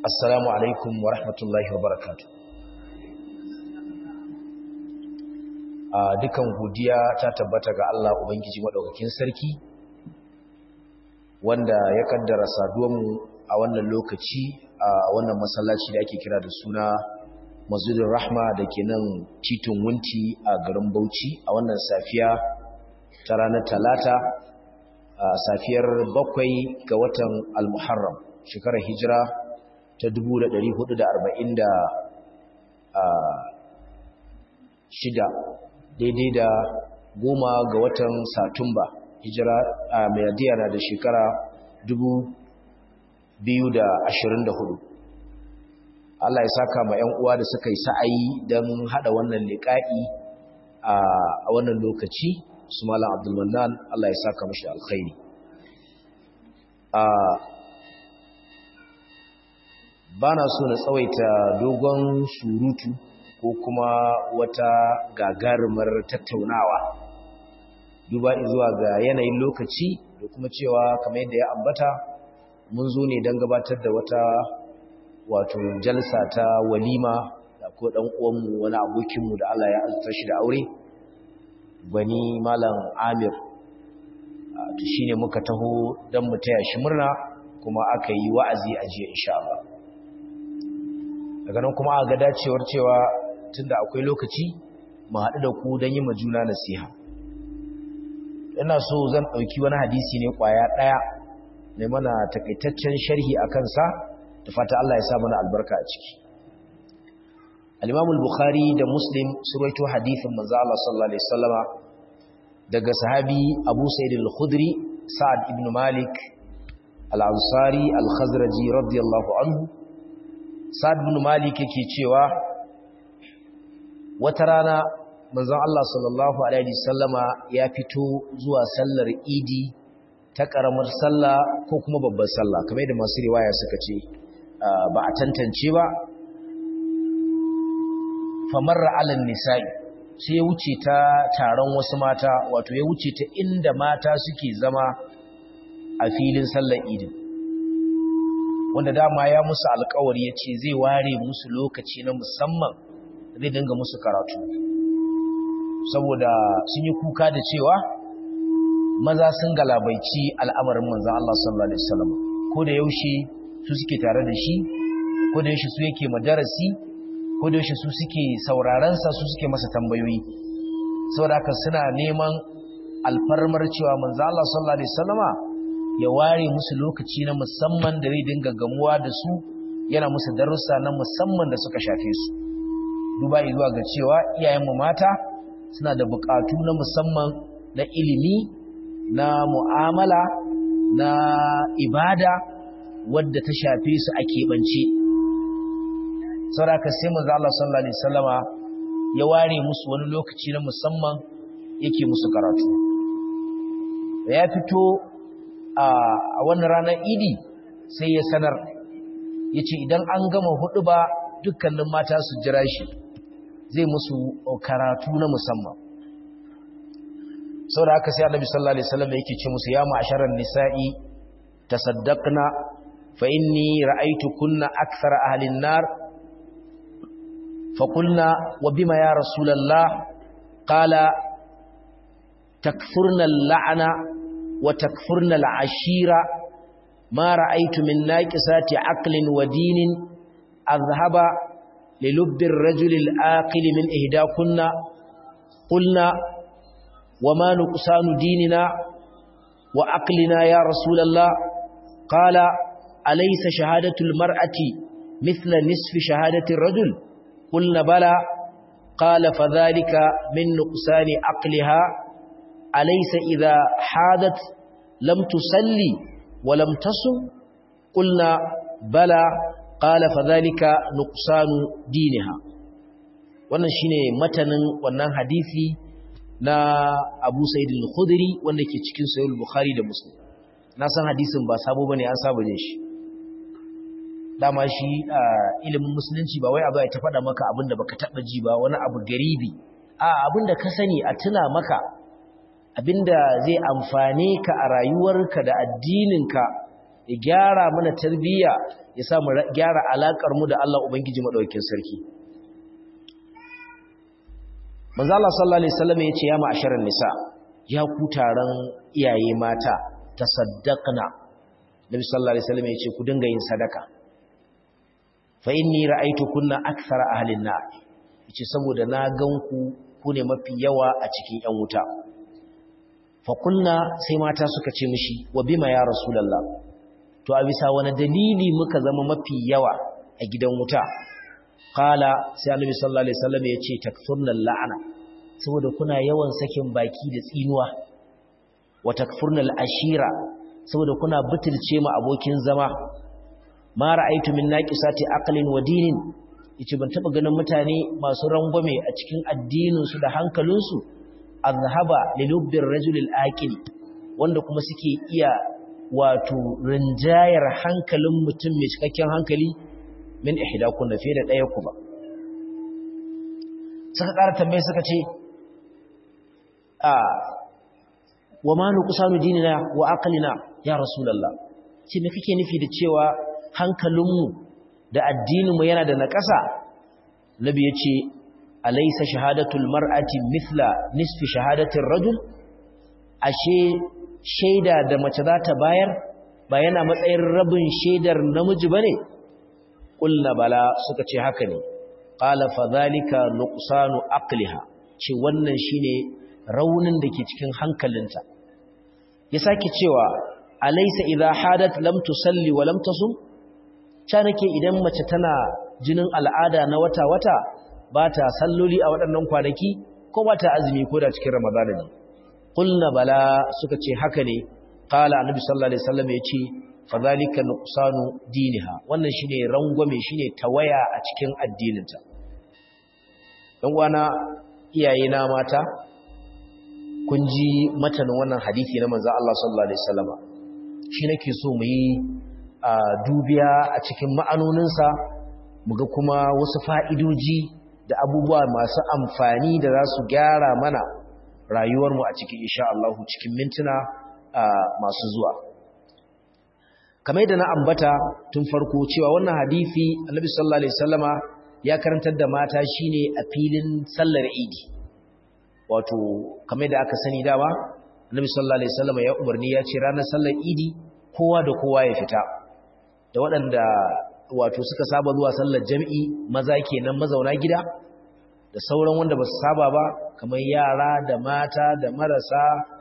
Assalamu alaikum wa rahmatullahi wa barakatu. A dukan godiya ta tabbata ga Allah Ubangiji Maɗaukakin Sarki, wanda ya kaddara saduwanmu a wannan lokaci a wannan masallaci da ake kira da suna Masjidin Rahma da ke nan titin Wunti a garin Bauchi a wannan safiya ta ranar Talata, a safiyar bakwai ga watan Al-Muharram, shekarar Hijira ta shida daidai da goma ga watan satumba hijira a mayadiya na da shekara hudu. Allah ya saka ma 'yan uwa da suka yi sa'ayi don hada wannan liƙa'i a wannan lokaci su malam abdulmanan Allah ya saka mashi alkhairi ba na so na tsawaita dogon surutu ko kuma wata gagarumar tattaunawa duba zuwa ga yanayin lokaci da kuma cewa kamar yadda ya ambata mun zo ne don gabatar da wata wato jalsa ta walima da ko dan uwanmu wani abokinmu da Allah ya azurta shi da aure gwani malam Amir to shine muka taho don mu taya shi murna kuma aka yi wa'azi a jiya insha Allah daga nan kuma ga dacewar cewa tunda akwai lokaci mu haɗu da ku don yi ma juna nasiha ina so zan ɗauki wani hadisi ne ƙwaya ɗaya mai mana takaitaccen sharhi a kansa da fata Allah ya sa mana albarka a ciki al-Imam al-Bukhari da Muslim sun rawaito hadisin manzo Allah sallallahu alaihi wasallama daga sahabi Abu Sa'id al-Khudri Sa'ad ibn Malik al-Ansari al-Khazraji radiyallahu anhu Sa'ad bin Malik yake cewa wata rana manzon Allah sallallahu alaihi wasallama ya fito zuwa sallar Idi ta karamar sallah ko kuma babbar sallah kamar yadda masu riwaya suka ce ba a tantance ba famarra alal nisa'i sai ya wuce ta taron wasu mata wato ya wuce ta inda mata suke zama a filin sallar Idi wanda dama ya musu alkawari ya ce zai ware musu lokaci na musamman zai dinga musu karatu saboda sun yi kuka da cewa maza sun galabaici al'amarin manzan Allah sallallahu Alaihi wasallam ko da yaushe su suke tare da shi ko da yaushe su yake madarasi ko da yaushe su suke saurarensa su suke masa tambayoyi saboda haka suna neman alfarmar cewa manzan Allah sallallahu Alaihi wasallama ya ware musu lokaci na musamman da zai dinga gamuwa da su yana musu darussa na musamman da suka shafe su duba zuwa ga cewa iyayenmu mata suna da bukatu na musamman na ilimi na mu'amala na ibada wadda ta shafe su a keɓance sauraka sai manzo Allah sallallahu alaihi wasallama ya ware musu wani lokaci na musamman yake musu karatu ya fito a wannan ranar idi sai ya sanar ya ce idan an gama hudu ba dukkanin mata su jira shi zai musu karatu na musamman sau da haka sai annabi sallallahu alaihi wasallam yake ce musu ya ma'asharan nisa'i tasaddaqna fa inni ra'aytu kunna akthara ahli an-nar fa qulna wa bima ya rasulullah qala takfurna al-la'na وتكفرن العشيرة ما رأيت من ناقصات عقل ودين أذهب للب الرجل الآقل من إهداكن قلنا وما نقصان ديننا وعقلنا يا رسول الله قال أليس شهادة المرأة مثل نصف شهادة الرجل قلنا بلى قال فذلك من نقصان عقلها أليس إذا حادت لم تصلي ولم تصم قلنا بلى قال فذلك نقصان دينها wannan shine matanin wannan hadisi na Abu Sa'id al-Khudri wanda ke cikin Sahih al-Bukhari da Muslim na san hadisin ba sabo bane an saba ne shi dama shi ilimin musulunci ba wai abu ya ta faɗa maka abinda baka taba ji ba wani abu garibi a abinda ka sani a tuna maka abinda zai amfane ka a rayuwarka da addininka ya gyara mana tarbiyya ya sa mu gyara alakar mu da Allah ubangiji madaukakin sarki manzo Allah sallallahu alaihi wasallam ya ce ya ma'asharan nisa ya ku taron iyaye mata tasaddaqna nabi sallallahu alaihi wasallam ya ce ku dinga yin sadaka fa inni ra'aytukunna akthara ahlin nar yace saboda na ganku ku ne mafi yawa a cikin yan wuta fa kunna sai mata suka ce mishi wa bima ya rasulullah to a bisa wani dalili muka zama mafi yawa a gidan wuta qala sai annabi sallallahu alaihi wasallam ya ce takfurna la'ana saboda kuna yawan sakin baki da tsinuwa wa takfurna ashira saboda kuna butulce mu abokin zama ma ra'aytu min naqisati aqlin wa dinin yace ban taba ganin mutane masu rangwame a cikin addinin su da hankalin su azhaba lilubbir rajul al-aqil wanda kuma suke iya wato rinjayar hankalin mutum mai cikakken hankali min ihdakun da fiye da ɗaya ku ba suka ƙara tambaye suka ce a wa ma nuqsanu dinina wa aqlina ya rasulullah ce me kake nufi da cewa hankalinmu da addininmu yana da naƙasa nabi yace alaysa shahadatul mar'ati mithla nisfi shahadatir rajul ashe shaida da mace za ta bayar ba yana matsayin rabin shaidar namiji bane qulna bala suka ce haka ne qala fa dhalika nuqsanu aqliha ce wannan shine raunin da ke cikin hankalinta ya sake cewa alaysa idha hadat lam tusalli wa lam tasum cha nake idan mace tana jinin al'ada na wata wata ba ta salloli a waɗannan kwanaki ko ba ta azumi ko da cikin ramadana ne qulna bala suka ce haka ne qala annabi sallallahu alaihi wasallam ya ce fadhalika nuqsanu diniha wannan shine rangwame shine tawaya a cikin addininta dan uwana iyaye na mata kun ji matanin wannan hadisi na manzon Allah sallallahu alaihi wasallama shi nake so mu yi dubiya a cikin ma'anoninsa mu ga kuma wasu fa'idoji da abubuwa masu amfani da za su gyara mana rayuwarmu a cikin insha Allah cikin mintuna masu zuwa kamar yadda na ambata tun farko cewa wannan hadisi annabi sallallahu alaihi wasallama ya karantar da mata shine a filin sallar idi wato kamar da aka sani dama annabi sallallahu alaihi wasallama ya umarni ya ce ranar sallar idi kowa da kowa ya fita da waɗanda wato suka saba zuwa sallar jami'i maza kenan mazauna gida da sauran wanda ba su saba ba kamar yara da mata da marasa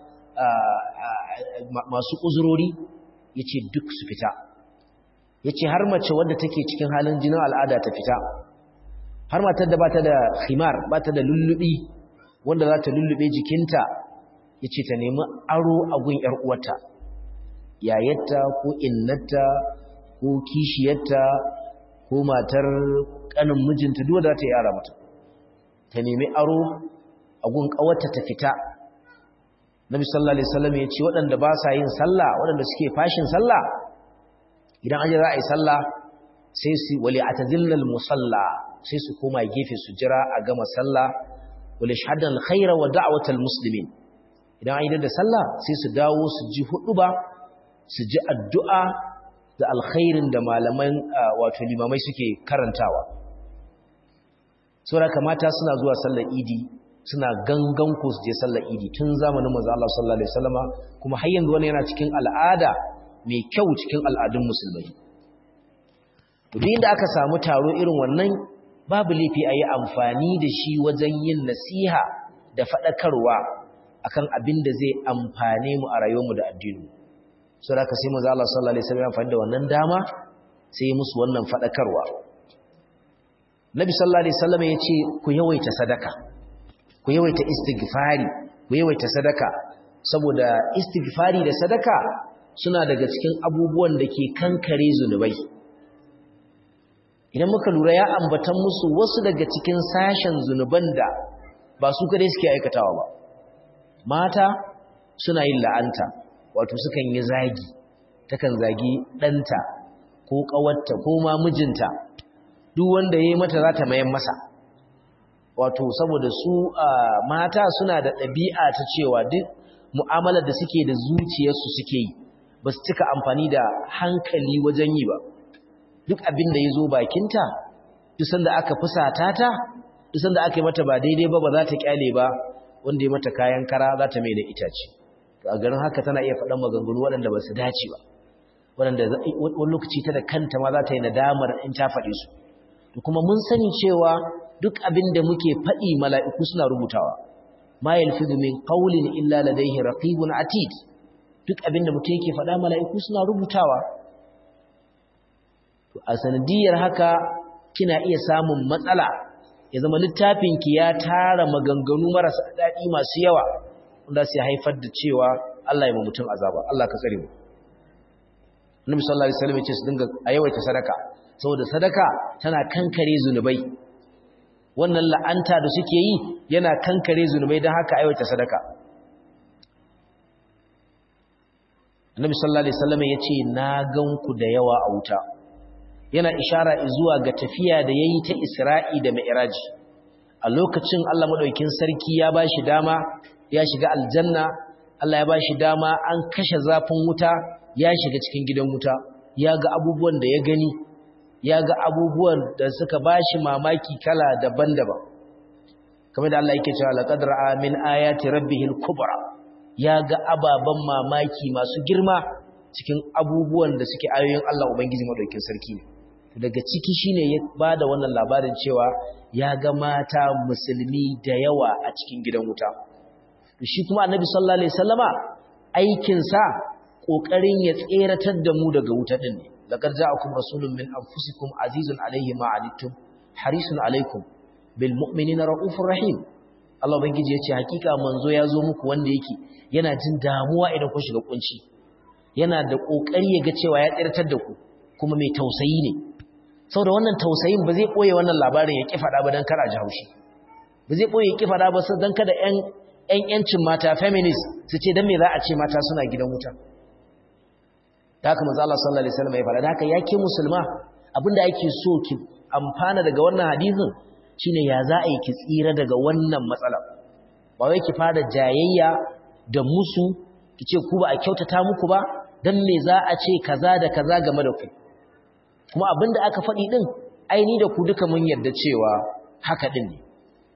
masu uzurori ya ce duk su fita ya ce har mace wadda take cikin halin jinin al'ada ta fita har matar da ba ta da khimar ba ta da lullubi wanda za ta lullube jikinta ya ce ta nemi aro a gun uwarta yayatta ko innata ko kishiyarta ko matar kanin mijinta duk da ta yara mata ta nemi aro a gun kawarta ta fita Nabi sallallahu alaihi wasallam ya ce waɗanda ba sa yin sallah waɗanda suke fashin sallah idan an ji za a yi sallah sai su wali atazillal musalla sai su koma gefe su jira a gama sallah wali shahadan alkhaira wa da'watal muslimin idan an yi da sallah sai su dawo su ji huduba su ji addu'a da alkhairin da malaman wato limamai suke karantawa saboda kamata suna zuwa sallar idi suna gangan ku su je sallar idi tun zamanin manzo Allah sallallahu alaihi wasallama kuma har yanzu wannan yana cikin al'ada mai kyau cikin al'adun musulmai to duk inda aka samu taro irin wannan babu laifi a yi amfani da shi wajen yin nasiha da faɗakarwa akan abin da zai amfane mu a rayuwarmu da addini sai aka sai manzo Allah sallallahu alaihi wasallam amfani da wannan dama sai musu wannan faɗakarwa Nabi sallallahu alaihi wasallam ya ce ku yawaita sadaka ku yawaita istighfari ku yawaita sadaka saboda istighfari da sadaka suna daga cikin abubuwan da ke kankare zunubai idan muka lura ya ambatan musu wasu daga cikin sashen zunuban da ba su kadai suke aikatawa ba mata suna yin la'anta wato sukan yi zagi takan zagi ɗanta ko ƙawarta ko ma mijinta duk wanda ya yi mata za ta mayan masa wato saboda su mata suna da ɗabi'a ta cewa duk mu'amalar da suke da zuciyarsu suke yi ba su cika amfani da hankali wajen yi ba duk abin da ya zo bakinta duk sanda aka fusata ta duk sanda aka yi mata ba daidai ba ba za ta kyale ba wanda ya mata kayan kara za ta mai da itace to a garin haka tana iya faɗan maganganu waɗanda ba su dace ba waɗanda wani lokaci ta da kanta ma za ta yi nadamar in ta faɗi su to kuma mun sani cewa duk abin da muke faɗi mala'iku suna rubutawa ma yalfizu min qawlin illa ladayhi raqibun atid duk abin da mutum yake faɗa mala'iku suna rubutawa to a sanadiyar haka kina iya samun matsala ya zama littafinki ya tara maganganu marasa daɗi masu yawa wanda sai haifar da cewa Allah ya ma mutum azaba Allah ka tsare mu Annabi sallallahu alaihi wasallam ya ce su dinga ayawaita sadaka saboda sadaka tana kankare zunubai wannan la'anta da suke yi yana kankare zunubai don haka ayawaita sadaka Annabi sallallahu alaihi wasallam ya ce na ganku da yawa a wuta yana ishara zuwa ga tafiya da yayi ta Isra'i da Mi'raj a lokacin Allah madaukakin sarki ya bashi dama ya shiga aljanna Allah ya bashi dama an kashe zafin wuta ya shiga cikin gidan wuta ya ga abubuwan da ya gani ya ga abubuwan da suka bashi mamaki kala daban-daban kamar da Allah yake cewa laqad ra'a min ayati rabbihil kubra ya ga ababan mamaki masu girma cikin abubuwan da suke ayoyin Allah ubangiji madaukakin sarki ne daga ciki shine ya bada wannan labarin cewa ya ga mata musulmi da yawa a cikin gidan wuta shi kuma annabi sallallahu alaihi wasallama aikin sa kokarin ya tseratar da mu daga wuta din ne laqad ja'akum rasulun min anfusikum azizun alayhi ma anittum harisun alaykum bil mu'minina raufur rahim Allah ubangiji ya ce hakika manzo ya zo muku wanda yake yana jin damuwa idan kun shiga kunci yana da kokari ya ga cewa ya tseratar da ku kuma mai tausayi ne saboda wannan tausayin ba zai ɓoye wannan labarin ya ƙi faɗa ba don kar a ji haushi ba zai ɓoye ya ƙi faɗa ba don kada ‘yan ‘yancin mata feminist su ce don me za a ce mata suna gidan wuta da haka manzo Allah sallallahu alaihi wasallam ya faɗa da haka ya ke musulma abinda ake so ki amfana daga wannan hadisin shine ya za a yi ki tsira daga wannan matsala ba wai ki fara jayayya da musu ki ce ku ba a kyautata muku ba dan me za a ce kaza da kaza game da ku kuma abinda aka faɗi ɗin aini da ku duka mun yarda cewa haka ɗin ne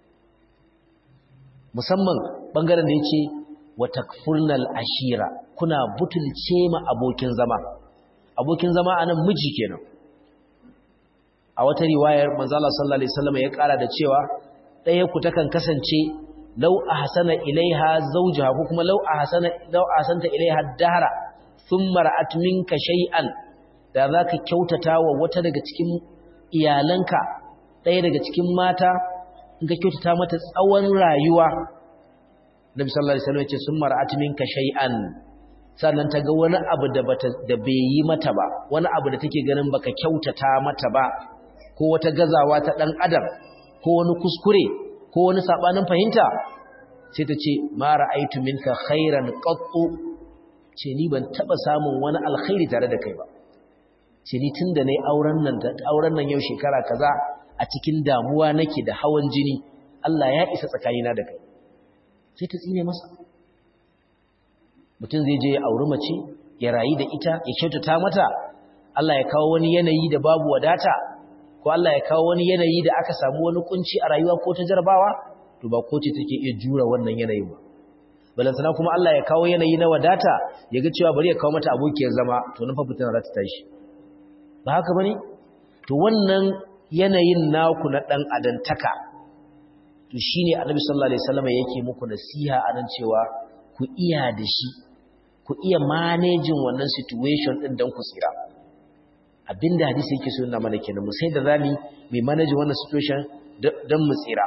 musamman ɓangaren da ya ce wa takfurnal ashira kuna butulce ma abokin zama abokin zama a nan miji kenan a wata riwayar manzala sallallahu alaihi wasallam ya ƙara da cewa ɗaya ku takan kasance lau ahsana ilaiha zawjaha ko kuma lau ahsana lau ahsanta ilaiha dahra thumma ra'at minka shay'an da za ka kyautata wa wata daga cikin iyalanka ɗaya daga cikin mata in ka kyautata mata tsawon rayuwa nabi sallallahu alaihi wasallam ya ce sun mar'at minka shay'an sannan ta ga wani abu da bata da bai yi mata ba wani abu da take ganin baka kyautata mata ba ko wata gazawa ta dan adam ko wani kuskure ko wani sabanin fahimta sai ta ce ma ra'aitu minka khairan qattu ce ni ban taba samun wani alkhairi tare da kai ba ce ni tun da na yi auren nan yau shekara kaza a cikin damuwa nake da hawan jini Allah ya isa tsakanina da kai sai ta tsine masa mutum zai je ya auri mace ya rayu da ita ya kyautata mata Allah ya kawo wani yanayi da babu wadata ko Allah ya kawo wani yanayi da aka samu wani kunci a rayuwa ko ta jarabawa to ba ko ce take iya jura wannan yanayin ba balantana kuma Allah ya kawo yanayi na wadata ya ga cewa bari ya kawo mata abokiyar zama to nan fa fitina za ta tashi ba haka bane to wannan yanayin naku na dan adantaka to shine Annabi sallallahu alaihi wasallam yake muku nasiha anan cewa ku iya da shi ku iya managing wannan situation din dan ku tsira abinda hadisi yake so yana mana kenan mu sai da zami mai manage wannan situation dan mu tsira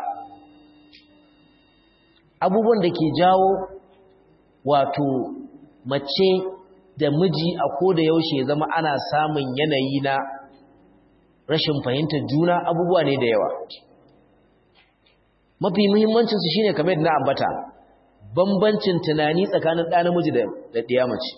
abubuwan da ke jawo wato mace da miji a koda yaushe ya zama ana samun yanayi na rashin fahimtar juna abubuwa ne da yawa mafi muhimmancinsu shine kamar da na ambata bambancin tunani tsakanin ɗa namiji da ɗiya mace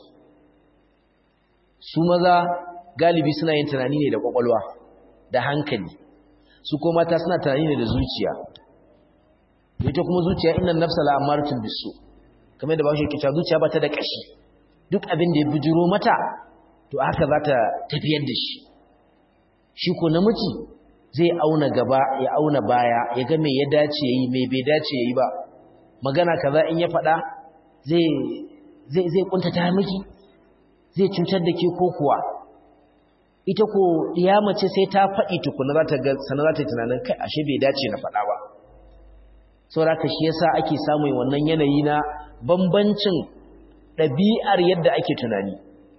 su maza galibi suna yin tunani ne da ƙwaƙwalwa da hankali su ko mata suna tunani ne da zuciya ita kuma zuciya innan nafsa la'amaratun bisu kamar da ba shi kita zuciya ba ta da ƙashi duk abin da ya bujiro mata to haka za ta tafiyar da shi shi ko namiji zai auna gaba ya auna baya ya ga me ya dace yayi me bai dace yayi ba magana kaza in ya faɗa zai zai zai kuntata miki zai cutar da ke ko kuwa ita ko iya mace sai ta faɗi tukuna za ta ga sanar za ta yi tunanin kai ashe bai dace na faɗa ba saboda shi yasa ake samun wannan yanayi na bambancin ɗabi'ar yadda ake tunani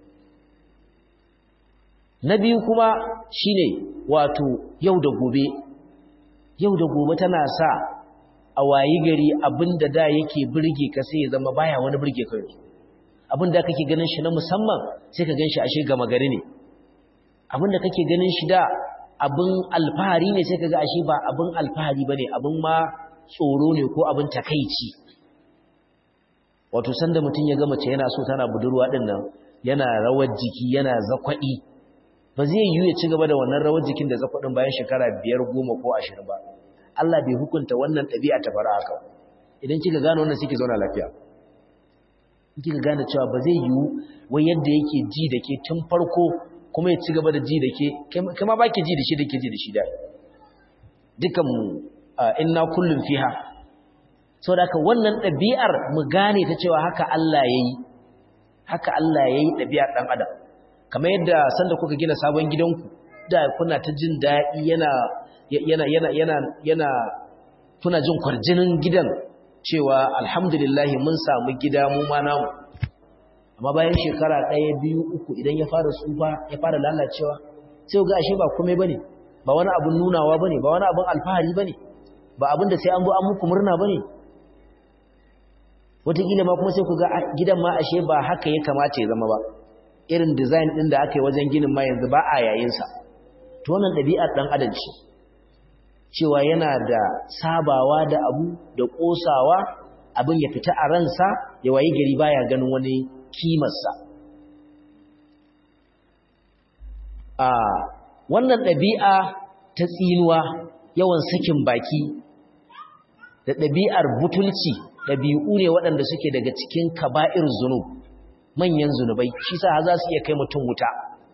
na biyu kuma shine wato yau da gobe yau da gobe tana sa a wayi gari abinda da yake burge ka sai ya zama baya wani burge ka yanzu abinda kake ganin shi na musamman sai ka gan shi ashe gama gari ne abinda kake ganin shi da abin alfahari ne sai ka ga ashe ba abin alfahari bane abin ma tsoro ne ko abin takaici wato sanda mutum ya ga mace yana so tana budurwa din nan yana rawar jiki yana zakwadi ba zai yiwu ya ci gaba da wannan rawar jikin da zakwadin bayan shekara biyar goma ko ashirin ba Allah bai hukunta wannan ɗabi'a ta fara haka idan kika gane wannan sai ki zauna lafiya in kika gane cewa ba zai yiwu wai yadda yake ji da ke tun farko kuma ya ci gaba da ji da ke kama ba ki ji da shi da ke ji da shi da dukan inna kullum fiha saboda haka wannan ɗabi'ar mu gane ta cewa haka Allah yayi haka Allah yayi ɗabi'ar ɗan adam kamar yadda sanda kuka gina sabon gidanku da kuna ta jin daɗi yana yana yana yana yana kuna jin kwarjinin gidan cewa alhamdulillah mun samu gida mu ma namu amma bayan shekara ɗaya biyu uku idan ya fara tsufa ya fara lalacewa sai ga ashe ba komai bane ba wani abun nunawa bane ba wani abun alfahari bane ba abin da sai an zo an muku murna bane wataƙila ma kuma sai ku ga gidan ma ashe ba haka ya kamata ya zama ba irin design ɗin da aka yi wajen ginin ma yanzu ba a yayinsa to wannan ɗabi'ar ɗan adam ce cewa yana da sabawa da abu da ƙosawa abin ya fita a ransa ya wayi gari baya ganin wani kimarsa a wannan ɗabi'a ta tsinuwa yawan sakin baki da ɗabi'ar butulci ɗabi'u ne waɗanda suke daga cikin kaba'ir zunub manyan zunubai shi sa za su iya kai mutum wuta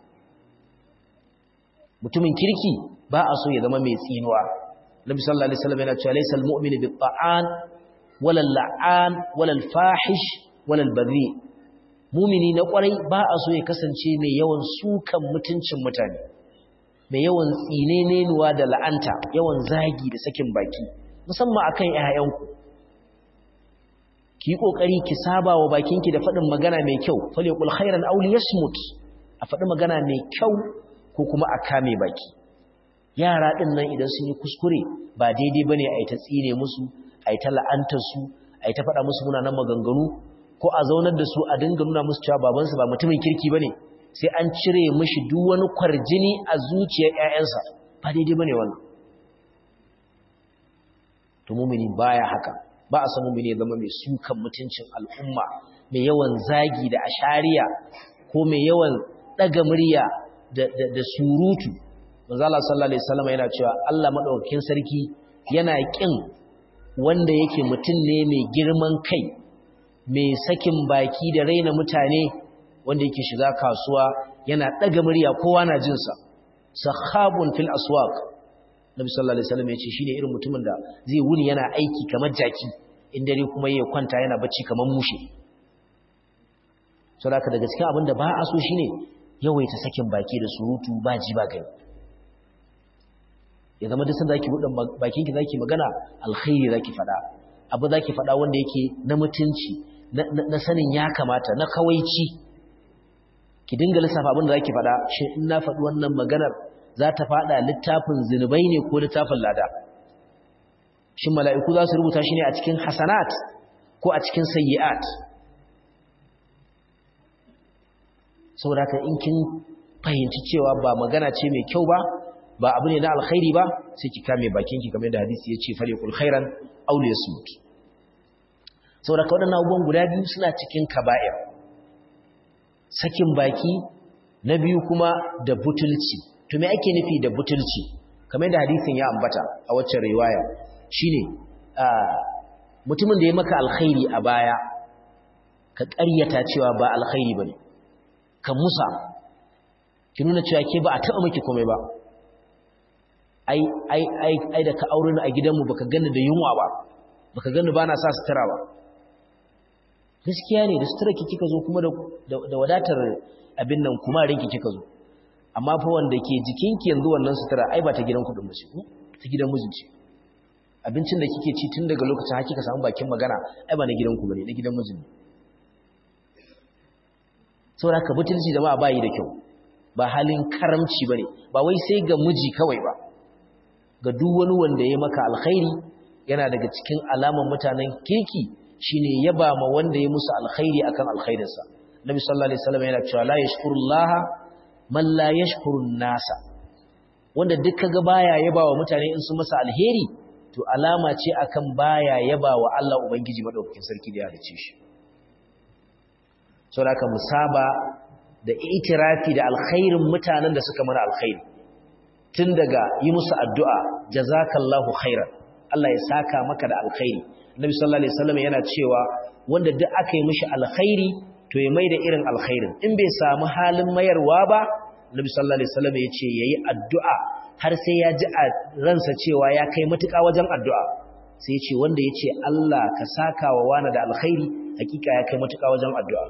mutumin kirki ba a so ya zama mai tsinuwa nabi sallallahu alaihi wasallam yana cewa laysal mu'minu bit ta'an wala la'an wala fahish wala baghi mu'mini na kwarai ba a so ya kasance mai yawan sukan mutuncin mutane mai yawan tsinenenuwa da la'anta yawan zagi da sakin baki musamman akan ƴaƴanku ki yi kokari ki saba wa bakinki da faɗin magana mai kyau falyaqul khairan aw liyasmut a faɗi magana mai kyau ko kuma a kame baki yara ɗin nan idan sun yi kuskure ba daidai bane a yi ta tsine musu a yi ta la'antar su a yi ta faɗa musu munanan maganganu ko a zaunar da su a dinga nuna musu cewa babansu ba mutumin kirki bane sai an cire mishi duk wani kwarjini a zuciyar ƴaƴansa ba daidai bane wannan to mumini baya haka ba a san mumini ya zama mai sukan mutuncin al'umma mai yawan zagi da ashariya ko mai yawan ɗaga murya da surutu manzo Allah sallallahu alaihi wasallam yana cewa Allah madaukakin sarki yana kin wanda yake mutum ne mai girman kai mai sakin baki da raina mutane wanda yake shiga kasuwa yana daga murya kowa na jin sa sahabun fil aswaq nabi sallallahu alaihi wasallam yace shine irin mutumin da zai wuni yana aiki kamar jaki in dare kuma yayin kwanta yana bacci kamar mushe saboda daga cikin abin da ba a so shine yawaita sakin baki da surutu ba ji ba gani ya zama duk sanda zaki buɗe bakin ki zaki magana alkhairi zaki faɗa abu zaki faɗa wanda yake na mutunci na sanin ya kamata na kawaici ki dinga lissafa abin da zaki faɗa shin in na faɗi wannan maganar za ta faɗa littafin zinubai ne ko littafin lada shin mala'iku za su rubuta shi ne a cikin hasanat ko a cikin sayyi'at saboda ka in kin fahimci cewa ba magana ce mai kyau ba ba abu ne na alkhairi ba sai ki kame bakinki kamar da hadisi ya ce fariqul khairan aw liyasmut saboda ka wadannan abubuwan guda biyu suna cikin kaba'ir sakin baki na biyu kuma da butulci to me ake nufi da butulci kamar da hadisin ya ambata a waccan riwaya shine mutumin da ya maka alkhairi a baya ka ƙaryata cewa ba alkhairi bane ka musa ki nuna cewa ke ba a taɓa miki komai ba ai ai ai ai da ka aure ni a gidanmu baka gani da yunwa ba baka gani ba na sa sutura ba gaskiya ne da sutura ki kika zo kuma da wadatar abin nan kuma rinki kika zo amma fa wanda ke jikinki yanzu wannan sutura ai ba ta gidan kudin ba ce ta gidan mijinci abincin da kike ci tun daga lokacin har kika samu bakin magana ai ba na gidan ku bane na gidan mijin ne saboda ka butulci jama'a bayi da kyau ba halin karamci bane ba wai sai ga miji kawai ba ga duk wani wanda ya maka alkhairi yana daga cikin alaman mutanen kirki shine yaba ma wanda ya musu alkhairi akan alkhairinsa Nabi sallallahu alaihi wasallam yana cewa la yashkurullaha man la yashkurun nasa wanda duk kaga baya yaba wa mutane in su masa alheri to alama ce akan baya yaba wa Allah ubangiji madaukakin sarki da ya halice shi saboda ka musaba da itirafi da alkhairin mutanen da suka mana alkhairi tun daga yi musu addu'a jazakallahu khairan Allah ya saka maka da alkhairi Nabi sallallahu alaihi wasallam yana cewa wanda duk aka yi mishi alkhairi to ya maida irin alkhairin in bai samu halin mayarwa ba Nabi sallallahu alaihi wasallam ya ce yayi addu'a har sai ya ji a ransa cewa ya kai matuƙa wajen addu'a sai ya ce wanda ya ce Allah ka saka wa wani da alkhairi hakika ya kai matuƙa wajen addu'a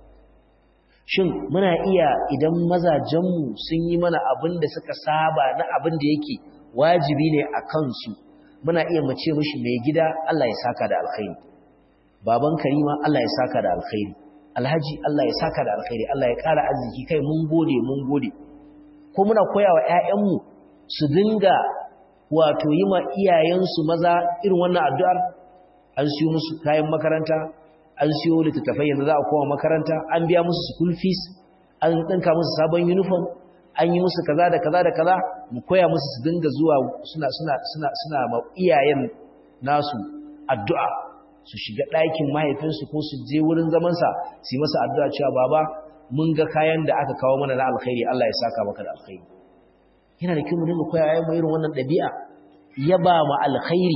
shin muna iya idan mazajenmu sun yi mana abin da suka saba na abin da yake wajibi ne a kansu muna iya mace mishi mai gida Allah ya saka da alkhairi baban karima Allah ya saka da alkhairi alhaji Allah ya saka da alkhairi Allah ya ƙara arziki kai mun gode mun gode ko muna koyawa ƴaƴanmu su dinga wato yi ma iyayensu maza irin wannan addu'ar an siyo musu kayan makaranta an siyo littattafai yanzu za a koma makaranta an biya musu school fees an ɗinka musu sabon uniform an yi musu kaza da kaza da kaza mu koya musu su dinga zuwa suna suna suna suna ma iyayen nasu addu'a su shiga ɗakin mahaifinsu ko su je wurin zamansa su yi masa addu'a cewa baba mun ga kayan da aka kawo mana na alkhairi Allah ya saka maka da alkhairi yana da kyau mu dinga koya yayin irin wannan ɗabi'a yaba ma alkhairi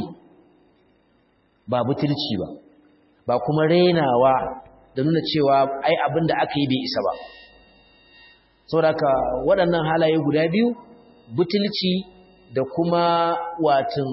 ba butulci ba ba kuma renawa da nuna cewa ai abin da aka yi bai isa ba saboda waɗannan halaye guda biyu butulci da kuma watan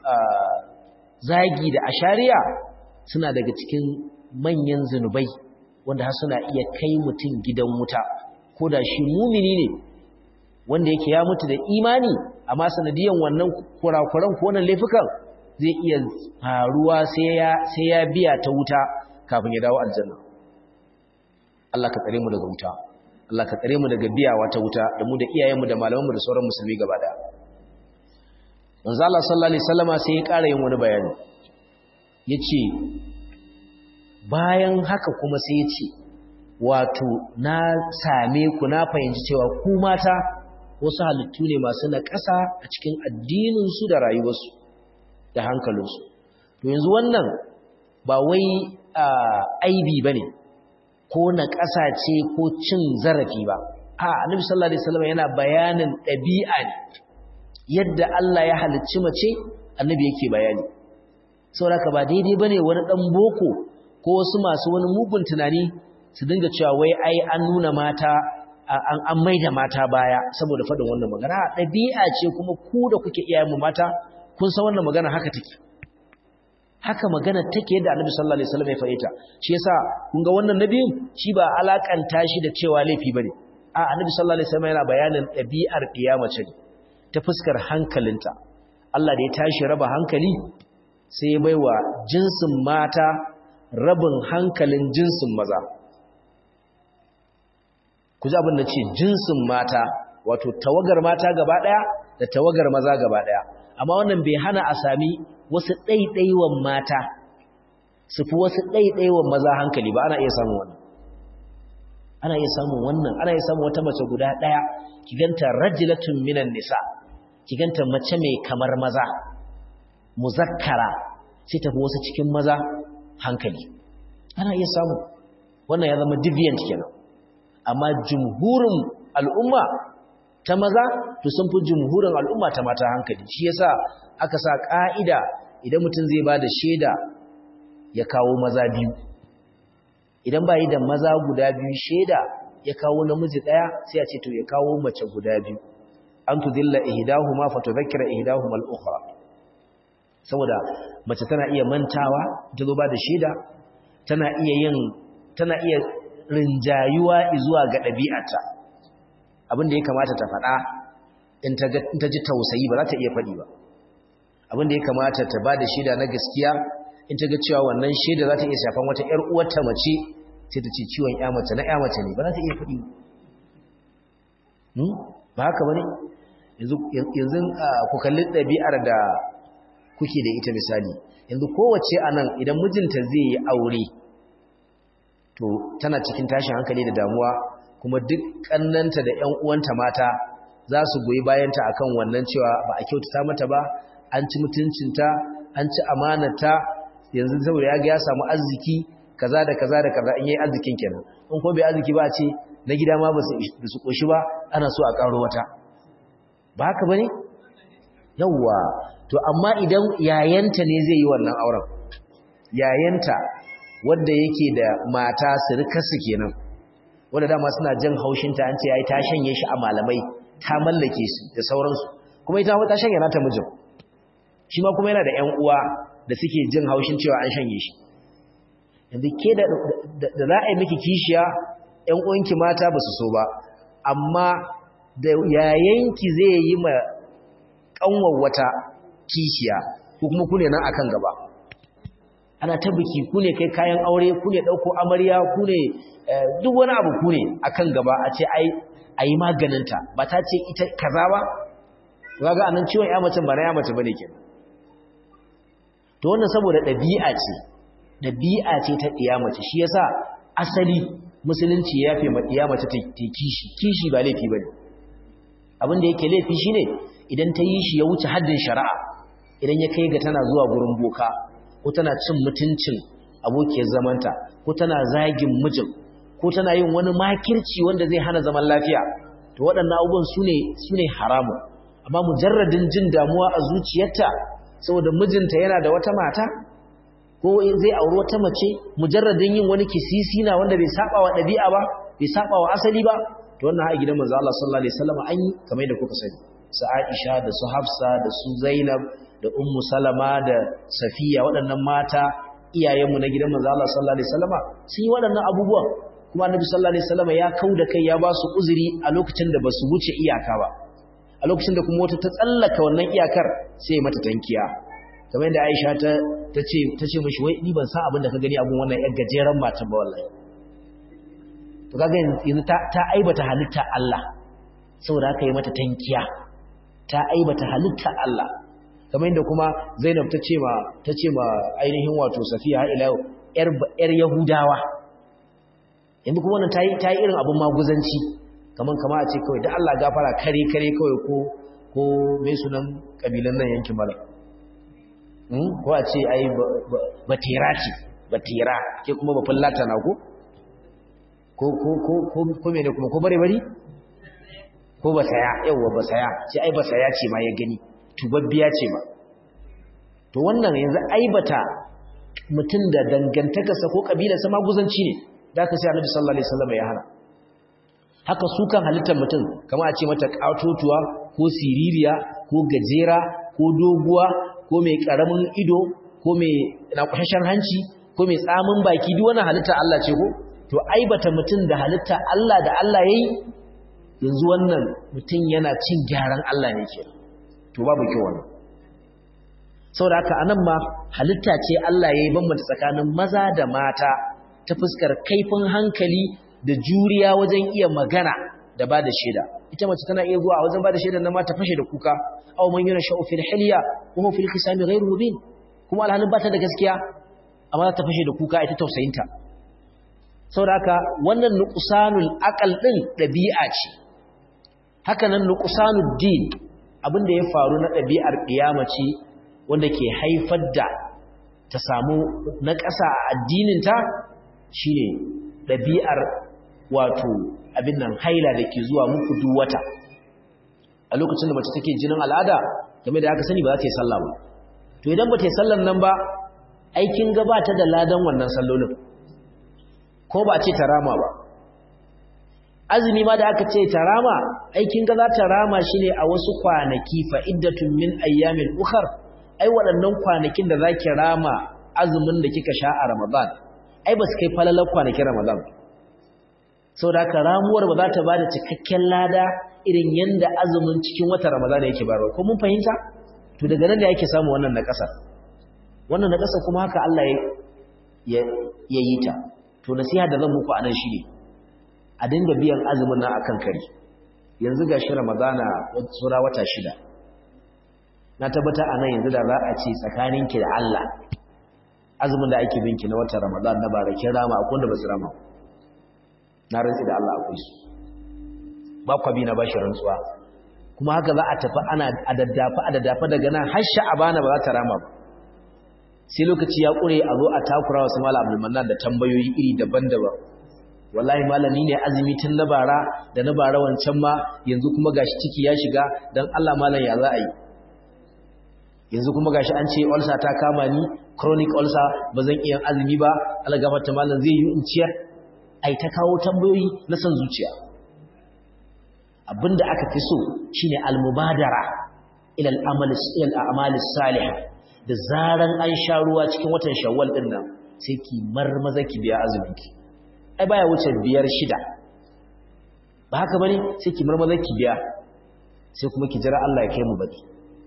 zagi da ashariya suna daga cikin manyan zunubai wanda har suna iya kai mutum gidan wuta ko da shi mumini ne wanda yake ya mutu da imani amma sanadiyan wannan kurakuran ko wannan laifukan zai iya faruwa sai ya biya ta wuta kafin ya dawo aljanna Allah ka tsare mu daga wuta Allah ka tsare mu daga biyawa ta wuta da mu da iyayenmu da malamanmu da sauran musulmi gaba daya manzo Allah sallallahu alaihi wasallama sai ya ƙara yin wani bayani yace bayan haka kuma sai yace wato na same ku na fahimci cewa ku mata wasu halittu ne masu naƙasa a cikin addininsu da rayuwarsu da hankalinsu to yanzu wannan ba wai aibi bane ko naƙasa ce ko cin zarafi ba a annabi sallallahu alaihi wasallam yana bayanin ɗabi'a ne yadda Allah ya halicci mace annabi yake bayani saboda ba daidai bane wani dan boko ko wasu masu wani mugun tunani su dinga cewa wai ai an nuna mata an an maida mata baya saboda fadin wannan magana ɗabi'a ce kuma ku da kuke iyayen mu mata kun san wannan magana haka take haka magana take yadda Annabi sallallahu alaihi wasallam ya fahimta shi yasa kun ga wannan nabiyin shi ba alakanta shi da cewa laifi bane a Annabi sallallahu alaihi wasallam yana bayanin ɗabi'ar kiyamace ne ta fuskar hankalinta Allah da ya tashi raba hankali sai ya baiwa jinsin mata rabin hankalin jinsin maza ku ji abin da ce jinsin mata wato tawagar mata gaba ɗaya da tawagar maza gaba ɗaya amma wannan bai hana a sami wasu ɗaiɗaiwan mata su fi wasu ɗaiɗaiwan maza hankali ba ana iya samun wannan ana iya samun wannan ana iya samun wata mace guda ɗaya ki ganta rajilatun minan nisa ki ganta mace mai kamar maza muzakkara sai tafi wasu cikin maza hankali ana iya samu wannan ya zama deviant kenan amma jumhurin al'umma ta maza to sun fi jumhurin al'umma ta mata hankali shi yasa aka sa ka'ida idan mutum zai ba da shaida ya kawo maza biyu idan ba yi da maza guda biyu shaida ya kawo namiji ɗaya sai a ce to ya kawo mace guda biyu an tudilla ihdahuma fatudhakkira ihdahuma al-ukhra saboda mace tana iya mantawa ta zo ba da shaida tana iya yin tana iya rinjayuwa zuwa ga ɗabi'arta abinda ya kamata ta faɗa in ta ji tausayi ba za ta iya faɗi ba abinda ya kamata ta ba da shaida na gaskiya in ta ga cewa wannan shaida za ta iya shafan wata ‘yar uwarta mace sai ta ce ciwon ‘ya mace na ‘ya mace ne ba za ta iya faɗi ba haka ba ne yanzu ku kalli ɗabi'ar da kuke da ita misali yanzu kowace a nan idan mijinta zai yi aure to tana cikin tashin hankali da damuwa kuma duk ƙannanta da ‘yan uwanta mata za su goyi bayanta akan wannan cewa ba a kyautata mata ba an ci mutuncinta an ci amanata yanzu saboda ya ga ya samu arziki kaza da kaza da kaza in yayi arzikin kenan in ko bai arziki ba a ce na gida ma ba su koshi ba ana so a karo wata ba haka bane yawwa to amma idan yayanta ne zai yi wannan auren yayanta wanda yake da mata surukarsu kenan wanda dama suna jin haushinta an ce yayi ta shanye shi a malamai ta mallake su da sauransu kuma ita ta shanye nata mijin shi ma kuma yana da ƴan uwa da suke jin haushin cewa an shanye shi yanzu ke da za a yi miki kishiya ƴan uwanki mata ba su so ba amma da yayanki zai yi ma ƙanwar wata kishiya ko kuma ku ne nan akan gaba ana ta biki ku ne kai kayan aure ku ne ɗauko amarya ku ne duk wani abu ku ne akan gaba a ce ai a yi maganinta ba ta ce ita kaza ba ga ga anan ciwon ya mace ba na ya mace bane ke to wannan saboda ɗabi'a ce ɗabi'a ce ta ɗiya mace shi yasa asali musulunci ya fi ma ɗiya mace ta kishi kishi ba laifi bane abin da yake laifi shine idan ta yi shi ya wuce haddin shari'a idan ya kai ga tana zuwa gurin boka ko tana cin mutuncin abokiyar zamanta ko tana zagin mijin ko tana yin wani makirci wanda zai hana zaman lafiya to waɗannan abubuwan su ne haramu amma mujarradin jin damuwa a zuciyarta saboda mijinta yana da wata mata ko zai auri wata mace mujarradin yin wani kisisi na wanda bai saba wa ɗabi'a ba bai saba wa asali ba to wannan ha gidan manzo Allah sallallahu alaihi wasallam an yi kamar yadda kuka sani su Aisha da su Hafsa da su Zainab da Ummu Salama da Safiya waɗannan mata iyayenmu na gidan manzo Allah sallallahu alaihi wasallam sun yi waɗannan abubuwan kuma annabi sallallahu alaihi wasallam ya kauda kai ya ba su uzuri a lokacin da basu wuce iyaka ba a lokacin da kuma wata ta tsallaka wannan iyakar sai mata tankiya kamar yadda Aisha ta tace tace mishi wai ni ban san abin da ka gani abun wannan yar gajeren matan ba wallahi to kaga yanzu ta ta aibata halitta Allah saboda haka yi mata tankiya ta aibata halitta Allah kamar yadda kuma Zainab ta ce ma ta ce ma ainihin wato Safiya har ila yar yar Yahudawa yanzu kuma wannan tayi tayi irin abun maguzanci kaman kama a ce kawai da Allah gafara kare kare kawai ko ko mai sunan kabilan nan yankin mala hmm ko a ce ai batira ce batira ke kuma ba fallata na ko ko ko ko ko ko mene kuma ko bare bari ko ba saya yawa ba saya sai ai ba saya ce ma ya gani tubabbiya ce ma to wannan yanzu aibata mutum da dangantakarsa ko kabilarsa maguzanci ne da aka sai annabi sallallahu alaihi wasallam ya hana haka su kan halittar mutum kamar a ce mata katotuwa ko siririya ko gajera ko doguwa ko mai karamin ido ko mai nakwashashen hanci ko mai tsamin baki duk wannan halitta Allah ce ko to aibata mutum da halitta Allah da Allah yayi yanzu wannan mutum yana cin gyaran Allah ne ke to babu kyau wannan saboda haka anan ma halitta ce Allah yayi bambanta tsakanin maza da mata ta fuskar kaifin hankali da juriya wajen iya magana da ba da shaida ita mace tana iya zuwa a wajen ba da shaida na mata fashe da kuka aw man yana sha'u fil hilya wa huwa fil khisami ghayr mubin kuma alhalin ba ta da gaskiya amma ta fashe da kuka ita tausayinta saboda haka wannan nuqsanul aqal din dabi'a ce haka nan nuqsanud din abinda ya faru na dabi'ar kiyamaci wanda ke haifar da ta samu na ƙasa a addininta shine ɗabi'ar wato abin nan haila da ke zuwa muku duk wata a lokacin da mace take jinin al'ada game da aka sani ba za ta yi sallah ba to idan ba ta yi sallan nan ba aikin gabata da ladan wannan sallolin ko ba ce ta rama ba azumi ma da aka ce ta rama aikin ga za ta rama shi ne a wasu kwanaki fa iddatun min ayyamin ukhar ai waɗannan kwanakin da zaki rama azumin da kika sha a Ramadan ai ba su kai falalar kwanakin Ramadan saboda haka ramuwar ba za ta bada cikakken lada irin yanda azumin cikin watan Ramadan yake bayarwa ko mun fahimta to daga nan da yake samu wannan na ƙasa wannan na ƙasa kuma haka Allah ya ya yi ta to nasiha da zan muku anan shine a dinga biyan azumin nan akan kari yanzu gashi Ramadana sura wata shida na tabbata anan yanzu da za a ce tsakaninki da Allah azumin da ake binki na watan Ramadan na barakin rama akwai wanda ba su rama na rantsi da Allah akwai su ba kwa bi na bashi rantsuwa kuma haka za a tafi ana adaddafa adaddafa daga nan har sha'abana ba za ta rama ba sai lokaci ya kure a zo a takura wasu malam Abdul Mannan da tambayoyi iri daban-daban wallahi malami ne azumi tun na bara da na bara wancan ma yanzu kuma gashi ciki ya shiga dan Allah malam ya za a yi yanzu kuma gashi an ce ulcer ta kama ni chronic ulcer ba zan iya azumi ba algafata malam zai yi in ciyar ai ta kawo tambayoyi na san zuciya abinda aka fi so shine almubadara ila al'amal ila al'amal salih da zaran an sha ruwa cikin watan shawwal din nan sai ki marmaza ki biya azumin ki ai baya wuce biyar shida ba haka bane sai ki marmaza ki biya sai kuma ki jira Allah ya kai mu baki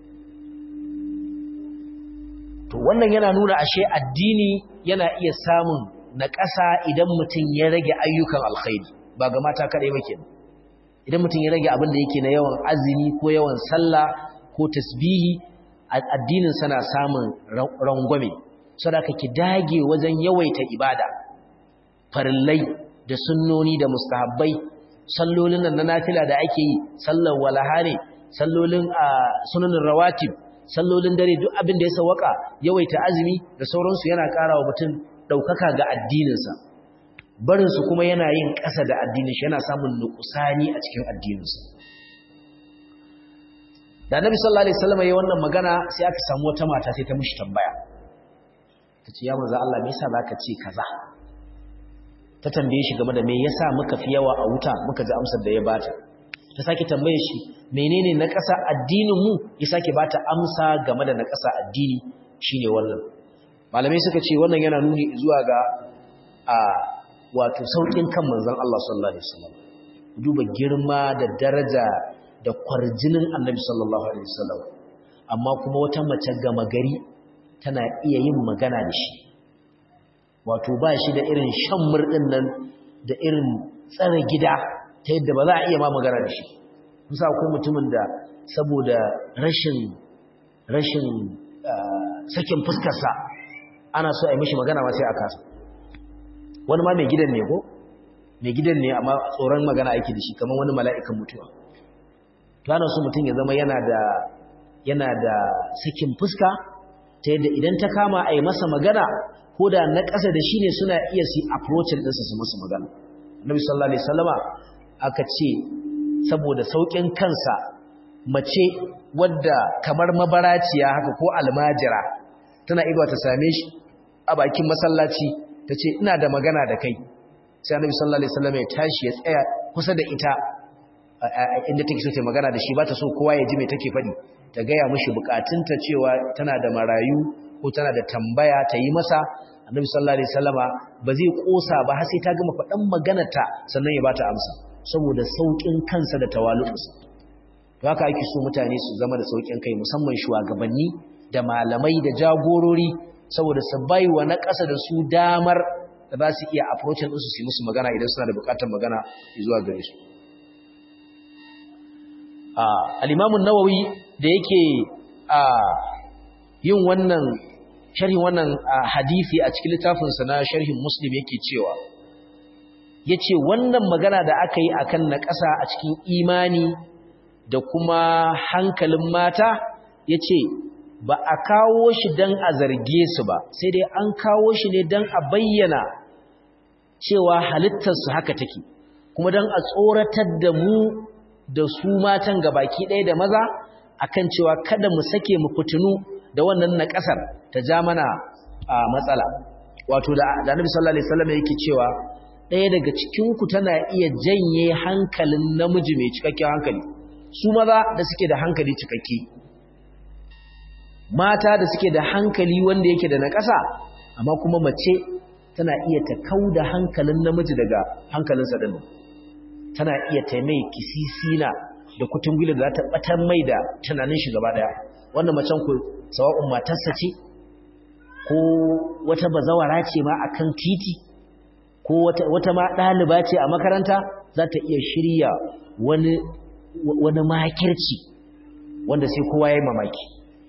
to wannan yana nuna ashe addini yana iya samun na ƙasa idan mutum ya rage ayyukan alkhairi ba ga mata kaɗai ba kenan idan mutum ya rage abin da yake na yawan azumi ko yawan sallah ko tasbihi addinin sana samun rangwame saboda ki dage wajen yawaita ibada farillai da sunnoni da mustahabbai sallolin nan na nafila da ake yi sallar walaha ne sallolin sunanin rawatib sallolin dare duk abin da ya sawaka yawaita azumi da sauransu yana ƙara wa mutum ɗaukaka ga addininsa barinsu kuma yana yin ƙasa da addinin shi yana samun nukusani a cikin addininsa da nabi sallallahu alaihi wasallam yayin wannan magana sai aka samu wata mata sai ta mishi tambaya tace ya manzo Allah me yasa zaka ce kaza ta tambaye shi game da me yasa muka fi yawa a wuta muka ji amsar da ya bata ta sake tambaye shi menene na ƙasa addinin mu ya sake bata amsa game da na ƙasa addini shine wannan malamai suka ce wannan yana nuni zuwa ga a wato saukin kan manzon Allah sallallahu alaihi wasallam duba girma da daraja da kwarjinin Annabi sallallahu alaihi wasallam amma kuma wata mace gama gari tana iya yin magana da shi wato ba shi da irin shan murdin nan da irin tsare gida ta yadda ba za a iya ma magana da shi kusa akwai mutumin da saboda rashin rashin sakin fuskarsa ana so a yi mishi magana ma sai a kasa wani ma mai gidan ne ko mai gidan ne amma tsoron magana ake da shi kamar wani mala'ikan mutuwa to ana so mutum ya zama yana da yana da sakin fuska ta yadda idan ta kama a yi masa magana ko da na ƙasa da shi ne suna iya su approachin ɗinsa su masa magana Nabi sallallahu alaihi wasallama aka ce saboda saukin kansa mace wadda kamar mabaraciya haka ko almajira tana ido ta same shi a bakin masallaci tace ina da magana da kai sai Annabi sallallahu alaihi wasallama ya tashi ya tsaya kusa da ita inda take so ta magana da shi ba ta so kowa ya ji me take faɗi ta gaya mishi bukatunta cewa tana da marayu ko tana da tambaya ta yi masa annabi sallallahu alaihi wasallama ba zai kosa ba har sai ta gama faɗan maganarta sannan ya bata amsa saboda saukin kansa da tawalu'us to haka ake so mutane su zama da saukin kai musamman shugabanni da malamai da jagorori saboda su bai wa na ƙasa da su damar da za su iya approachin ɗinsu su yi musu magana idan suna da buƙatar magana zuwa gare su al-imamun nawawi da yake yin wannan sharhin wannan hadisi a cikin littafinsa na sharhin muslim yake cewa yace wannan magana da aka yi akan na ƙasa a cikin imani da kuma hankalin mata yace ba a kawo shi dan a zarge su ba sai dai an kawo shi ne dan a bayyana cewa halittarsu haka take kuma dan a tsoratar da mu da su matan gabaki ɗaya da maza akan cewa kada mu sake mu fitinu da wannan na ƙasar ta ja mana a matsala wato da Annabi sallallahu alaihi wasallam yake cewa ɗaya daga cikinku tana iya janye hankalin namiji mai cikakken hankali su maza da suke da hankali cikakke mata da suke da hankali wanda yake da na ƙasa amma kuma mace tana iya ta kau da hankalin namiji daga hankalinsa ɗin tana iya taimai kisisina da kutungula da za ta ɓatar mai da tunanin shi gaba ɗaya wannan macen ku sawa'un matarsa ce ko wata bazawara ce ma akan titi ko wata ma ɗaliba ce a makaranta za ta iya shirya wani wani makirci wanda sai kowa ya yi mamaki